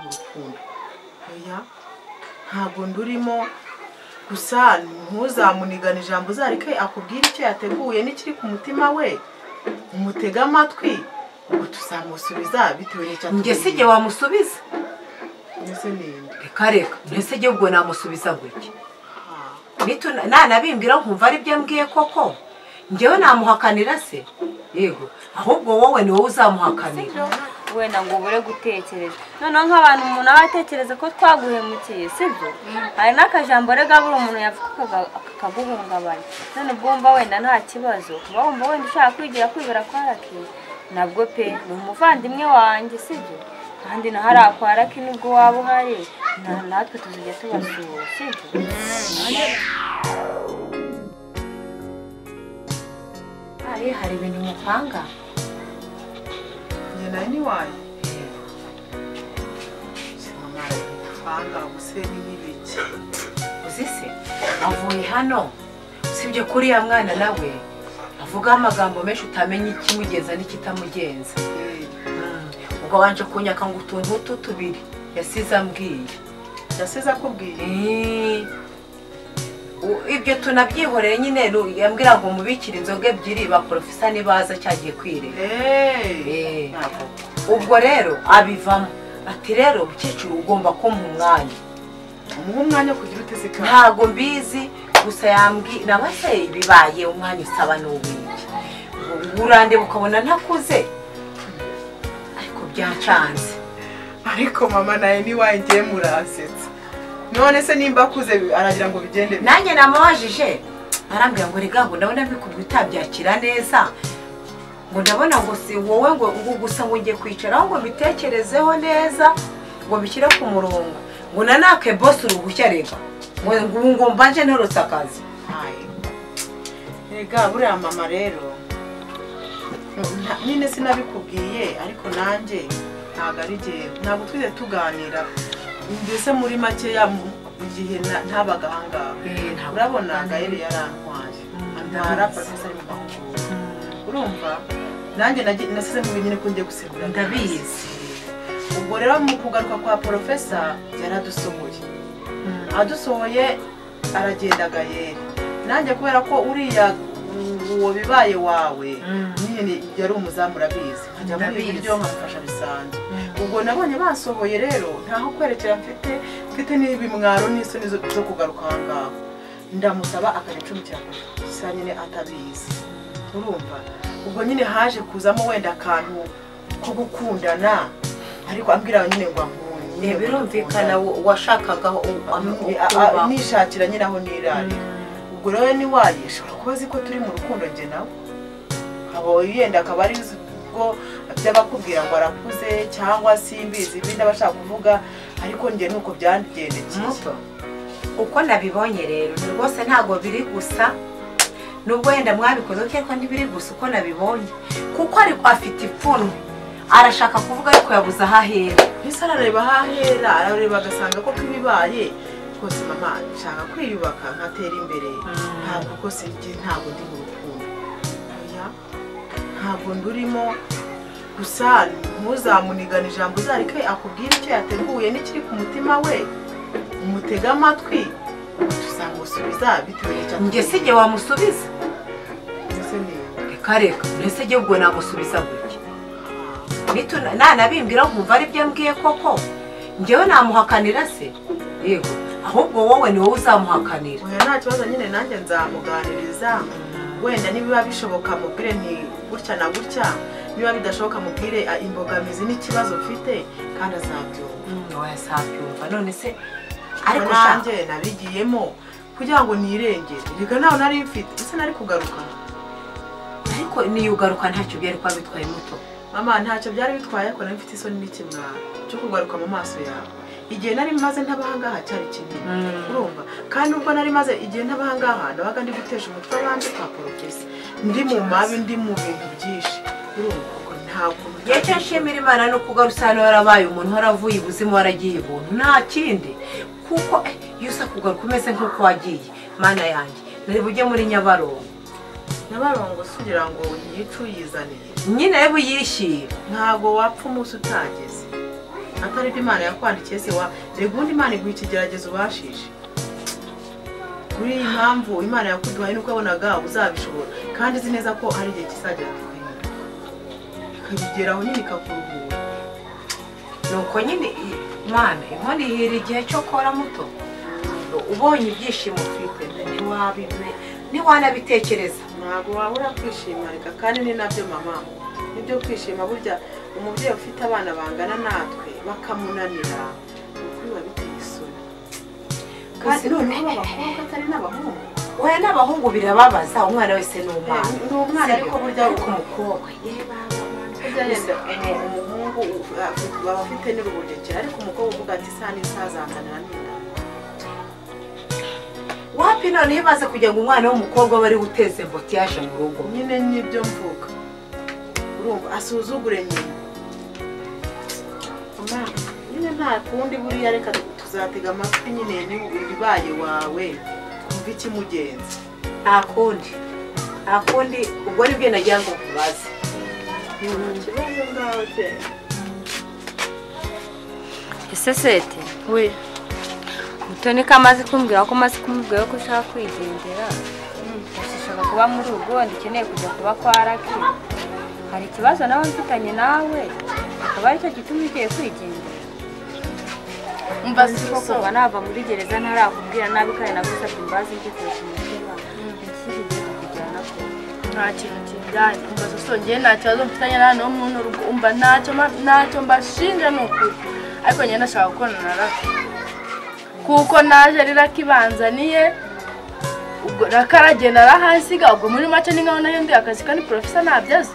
urukundo oya ntabwo ndurimo gusa ntuzamunigane ijambo uzareke akubwire icyo yateguye n'ikiri ku mutima we umutege amatwi ubwo tuzamusubiza bitewe n'icyo njye si igihe atubwiye wamusubiza mbese ninde reka reka mbese igihe ubwo namusubiza gutya Ah, Nitu- nanabimbwira nkumva ari byo ambwiye koko njyewe namuhakanira se yego ahubwo wowe ni wowe uzamuhakanira sibyo wenda ngo ubure gutekereza noneho nk'abantu umuntu aba atekereza ko twaguhemukiye sibyo hari n'akajambo rega buri umuntu yavuga akaguhungabanya none ubwo wumva wenda nta kibazo kuba wumva wenda ushaka kwigira kwibera kwa raki nabwo pe ni umuvandimwe wanjye sibyo kandi na hariya kwa raki nibwo waba uhari na- natwe tuzajya tubasura sibyo hari hari ibintu mupanga njye nawe ni wayo sinamara gupanga ubuseni n'ibiki uzi se avuye hano usibye kuri ya mwana nawe avugaho amagambo menshi utamenya ikimugenza n'ikitamugenza ubwo wanje kunyaka ngo utuntu utu tubiri yasize ambwiye yasize akubwiye Eh, u- ibyo tunabyihoreye nyine ru- yambwira ngo mubikire inzoga ebyiri ba porofesa nibaza cyagiye kwirera Hey. Eh. ubwo rero abivamo ati rero mukecuru ugomba kumpa umwanya umuha umwanya wo kugira uteze kandi ntago mbizi gusa yambwiye naba se bibaye umwanya usaba n'uwiki Ngo urandeba ukabona ntakuze ariko byancanze ariko mama nawe ni wayo ngiye murasetsa none se nimba akuze aragira ngo bigende bite? nanjye namubajije arambwira ngo rega ngo ndabona bikubwi utabyakira neza ngo ndabona ngo si wowe ngo ngo gusa ngo ngiye kwicaraho ngo mbitekerezeho neza ngo bishyire ku murongo ngo nanake bose uruhushya rega ngo ngo ubu ngomba nje ntorotse akazi Hayi. Ega buriya mama rero nta- nyine sinabikubwiye ariko nanjye ntabwo ari jye ntabwo twigeze tuganira mbese muri makeya mu mu gihe na- ntabaga aha ngaha urabona gaheri yarantwaye antwara porofesa ari mu mahugurwa urumva nanjye nagi- nasize mu binyine ko ngiye gusekura ndabizi ubwo rero mu kugaruka kwa porofesa yaradusohoye adusohoye aragenda gaheri nanjye kubera ko uriya uwo bibaye wawe Mm. nyine yari umuzamu urabizi nkajya muri Ndabizi. ibiryo nkamufasha bisanzwe Mm. ubwo nabonye basohoye rero ntaho kwerekera mfite mfite n'ibimwaro n'isoni zo zo kugaruka aha ngaha ndamusaba akajya acumikira kure gusa nyine atabizi urumva ubwo nyine haje kuzamo wenda akantu ko gukundana ariko ambwira nyine ngo ankunda birumvikana wa- washakagaho u- am- Ni- a- a- ukubaho. nishakira nyine aho nirarira ubwo rero ni wayi ashobora kuba azi ko turi mu rukundo njye nawe aba yenda akaba ari uzi ubwo by'abakubwira ngo arakuze cyangwa simbizi ibindi aba ashaka kuvuga ariko njye ni uko byangendekeye muto uko nabibonye rero ni rwose ntabwo biri gusa nubwo wenda mwabikoze ariko ntibiri gusa uko nabibonye kuko ariko afite ipfunwe arashaka kuvuga ariko yabuze aho ahera mbese arareba ahahera arareba agasanga ko ibibaye rwose mama nshaka kwiyubaka nkatera imbere ntabwo rwose njye ntabwo ndi mu rukundo oya ntabwo ndurimo gusa ntuzamunigane ijambo uzareke akubwire icyo yateguye n'ikiri ku mutima we umutege amatwi tuzamusubiza bitewe n'icyo njye si igihe wamusubiza Mbese ni- reka reka mbese igihe ubwo namusubiza gutya Nitu- nanabimbwira nkumva ari byo ambwiye koko njyewe namuhakanira se yego ahubwo wowe ni wowe uzamuhakanira oya nta kibazo nyine nanjye nzamuganiriza wenda nibiba bishoboka mubwire nti gutya na gutya niba bidashoboka mubwire ah, imbogamizi n'ikibazo mfite kandi azabyumva Mm, oya sabyumva none se ariko ariko shaka nanjye nabigiyemo kugira ngo nirengere reka ntawe nari mfite ese nari kugaruka ariko niyo ugaruka ntacyo byari kuba bitwaye muto mama ntacyo byari bitwaye ariko nari mfite isoni n'ikimwaro cyo kugaruka mu maso yawe igihe nari maze ntabahangaha cyari kinini urumva kandi ubwo nari maze igihe ntabahangaha nabaga ndi gutesha umutwe abandi kwa porofesi ndi mu mabi ndi mu bintu byinshi urumva ubwo ntabwo igihe cyo nshimira imana ni ukugarusa hano warabaye umuntu waravuye ibuzimu waragiye ibuntu nta kindi kuko eh, iyo usa kugaruka umeze nk'uko wagiye mana yanjye nari bujye muri nyabarongo nabarongo si kugira ngo yicu yizaniye nyine rero uyishyire ntabwo wapfa umunsi utageze atari byo imana yakwandikiye se wa reba ubundi imana iguha ikigeragezo ubashije kuri iyi mpamvu imana yakuduhaye nuko yabonaga uzabishobora kandi izi neza ko ari igihe kizagera tukabibona ikabigeraho nyine ikakuruhura nuko nyine imana inkono ihira igihe cyo kora muto ubonye ibyishimo ufite ntiwabibe ntiwanabitekereza ntabwo wabura kwishima reka kandi ni nabyo mama nibyo kwishima burya umubyeyi ufite abana bangana natwe bakamunanira ukuri biba biteye isoni Gusa kandi noneho b'abakobwa atari n'abahungu oya n'abahungu birababaza umwana wese ni umwana ni umwana ariko burya ariko umukobwa burya yenda umuhungu uh, baba afite n'uruhugekera ariko umukobwa uvuga ati isaha n'isaha azanzanira n'inda wapi noneho ibaze kugira ngo umwana w'umukobwa aba ari uteze mboti yaje mu rugo nyine n'ibyo mvuga urumva asuzugure nyina Mama, nyine nta kundi buriya reka tuzatega amatwi nyine n'ibaye wawe twumve ikimugenza nta kundi nta kundi ubwo nibyo nagira ngo nkubaze ikibazo ngawe pe ese sete we mutoni ko amaze kumbwira ko amaze kumubwira ko ushaka kwigendera ushaka kuba muri ugondi ukeneye kujya kuba kwa raki hari ikibazo nawe mfitanye nawe akaba aricyo gituma ugiye kwigendera mba nzi ko kuva nava muri gereza ntarakubwira nabi kandi nagusabye imbabazi mbikuye umutima ikindi gihe kujyana ko nta kintu kijyanye umva sosongeye nta kibazo mfitanye nta n'umwe n'urugo umva ntacyo ma- ntacyo mbashinja ni ukuri ariko njye ndashaka gukorana na raka kuko naje ari raka ibanzaniye ubwo raka aragenda arahasiga ubwo muri make ni nkaho nayo ndi akazi kandi porofesa ntabyo azi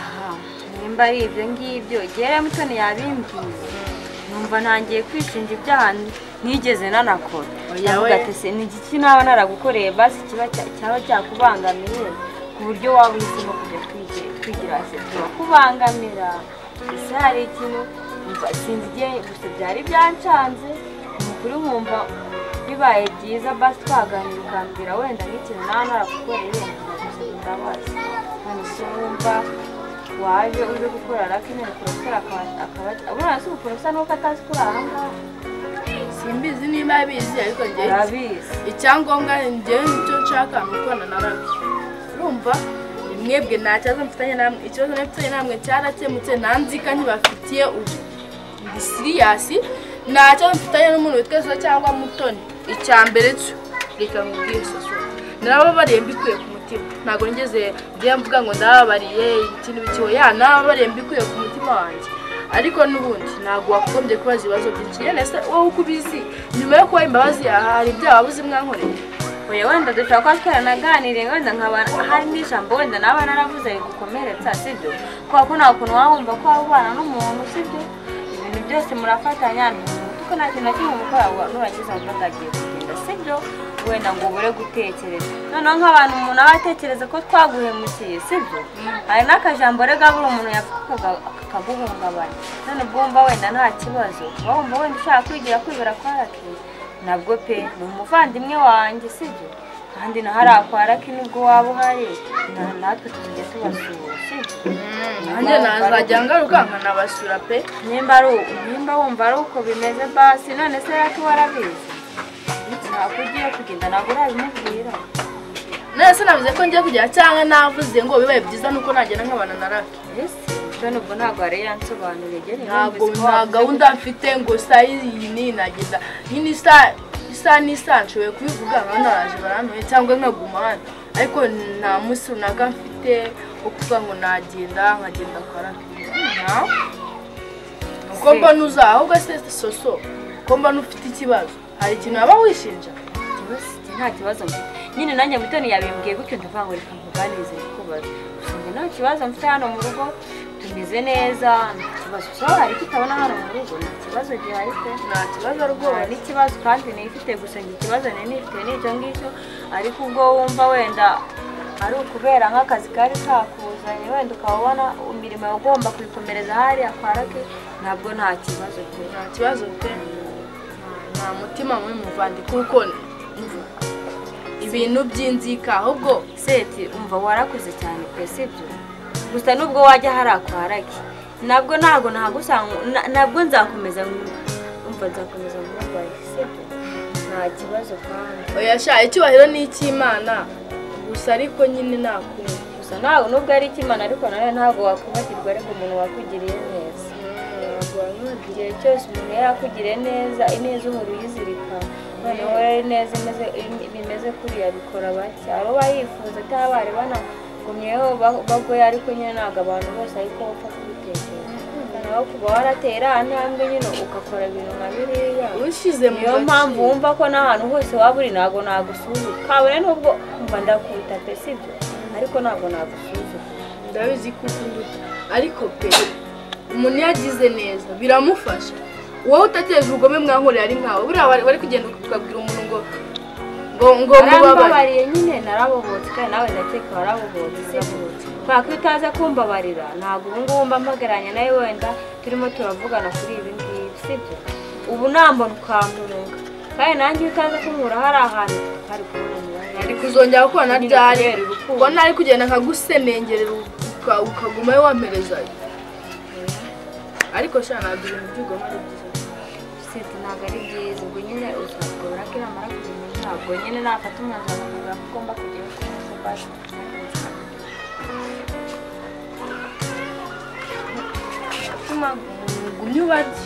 Aha, nimba ari ibyo ngibyo gera mutoni yabimbwiye numva ntangiye kwishinja ibyaha nigeze nanakora Oya ndavuga we. ati se ni igiki naba naragukoreye basi kiba cya- cyaba cyakubangamiye ku buryo waba uhisemo kujya kwige- kwigira se turakubangamira ese hari ikintu umva sinzi igihe gusa byari byancanze ni ukuri nkumva bibaye byiza basi twaganira ukambwira wenda nk'ikintu naba naragukoreye ndagusaba imbabazi none se wumva waje uje gukora raki nyine porofeseri akaba buriya si ubuporofeseri nuko atazi kuri aha ngaha simbizi niba abizi ariko njyewe arabizi icyangombwa njyewe nicyo nshaka ni ukorana na raka urumva ni mwebwe nta kibazo mfitanye namwe ikibazo mfitanye namwe cyarakemutse nta nzika ntibafitiye ubu ndi siriyasi nta kibazo mfitanye n'umuntu witwa so cyangwa mutoni icya mbere cyo reka nkubwire soso narababariye mbikuye ku mutima ntabwo nigeze njyewe mvuga ngo ndababariye ikintu bikiho ya narababariye mbikuye ku mutima wanjye ariko n'ubundi ntabwo wagombye kubaza ibibazo byinshi yene se wowe uko ubizi nyuma yo kuba imbabazi yaha hari ibyaha wabuze mwankoreye oya wenda dushobora kuba twaranaganiriye wenda nkaba hari n'ijambo wenda naba naravuze rigukomeretsa sibyo kubera ko nta kuntu waba wumva ko wabana n'umuntu sibyo ibintu byose murafatanya kuko nta kintu na kimwe mukora ngo nurakiza ngo agiye kugenda sibyo wenda ngo ubure gutekereza noneho nk'abantu umuntu aba atekereza ko twaguhemukiye sibyo hari n'akajambo rega buri umuntu yavugaga akaguhungabanya none ubwo wumva wenda nta kibazo kuba wumva wenda ushaka kwigira kwibera kwa rakeye nabwo pe ni umuvandimwe wanjye sibyo kandi naho ari akwarake nibwo waba uhari na- natwe tukajya tubasura sibyo nanjye nazajya ngaruka nkanabasura pe nimba ari u- nimba wumva ari uko bimeze basi none se rati warabizi ntabwo ugiye kugenda ntabwo urabimubwira nese navuze ko ngiye kugera cyangwa navuze ngo bibaye byiza nuko nagenda nkabana na raka ese none ubwo ntabwo yari yansobanuriye gere ntabwo nta gahunda mfite ngo saa iyi n'iyi nageza nyine isaha isaha n'isaha nshoboye kubivuga abana baraje barantuye cyangwa nkaguma hano ariko nta munsi runaka mfite wo kuvuga ngo nagenda nkagenda kwarakira uko mbona uza ahubwo se soso ko mbona ufite ikibazo hari ikintu waba wishinja nta kibazo mfite nyine nanjye mutoni yabimbwiye gutyo ndavuga ngo reka nkuganirize kubaza gusa njye nta kibazo mfite hano mu rugo tumeze neza nta kibazo ushobora hari icyo utabona hano mu rugo nta kibazo gihari pe nta kibazo nta rwose n'ikibazo kandi nifite gusa njye ikibazo nari nifite ni icyo ngicyo ariko ubwo wumva wenda ari ukubera nk'akazi kari kakuzanye wenda ukaba ubona imirimo ugomba kuyikomereza hariya kwa rake ntabwo nta kibazo pe nta kibazo pe nta mutima mubi muvandi kuko ibintu by'inzika ahubwo seti umva warakuze cyane pe sibyo gusa nubwo wajya hari akwaraki nabwo ntabwo nahagusanga nabwo nzakomeza nkumva nzakomeza nkurwaye sibyo nta kibazo kandi oya sha icyubahiro ni icy'imana gusa ariko nyine nakumva gusa ntabwo nubwo ari ikimana ariko nawe ntabwo wakubakirwa ariko umuntu wakugiriye neza igihe cyose umuntu yari akugiriye neza ineza uhora uyizirika noneho rero ineza imeze bimeze kuriya bikora bake abo bayifuza cyangwa bari banagumyeho ba- bagoye ariko nyine ntabwo abantu bose ariko bapfa kubitekereza nawe kuba warateye iriya ntambwe nyine ugakora ibintu nka biriya ushize mu niyo mpamvu wumva ko n'ahantu hose waba uri ntabwo nagusuzuka kabone n'ubwo mba ndakubita pe sibyo ariko ntabwo nagusuzuka ndabizi ko ukunda ariko pe umuntu iyo agize neza biramufasha wowe utateje ubugome mwankorera ari nkawe buriya wari wari kugenda ukabwira umuntu ngo ngo ngo mubabare narambabariye nyine narabobotse kandi nawe ndakeka warabobotse sibutse kubera ko iyo utaza kumbabarira ntabwo ubu ngubu mba mpagararanye nawe wenda turimo turavugana kuri ibi ngibi sibyo ubu nambona ukantunuka kandi nanjye iyo utaza kunkura hari ahantu hari kubonanira ari kuzongera gukorana Nyine ryari kubera urukundo. ubona ari kugenda nkagusemengerera uka- ukagumayo wamperezayo ariko sha ntabwo ibintu by'ubugome ari byiza siti ntabwo ari byiza ubwo nyine uzakora ko inama kumenya ntabwo nyine nafata umwanzuro nkavuga ko ugomba kujya ku mbasha gumya ubarye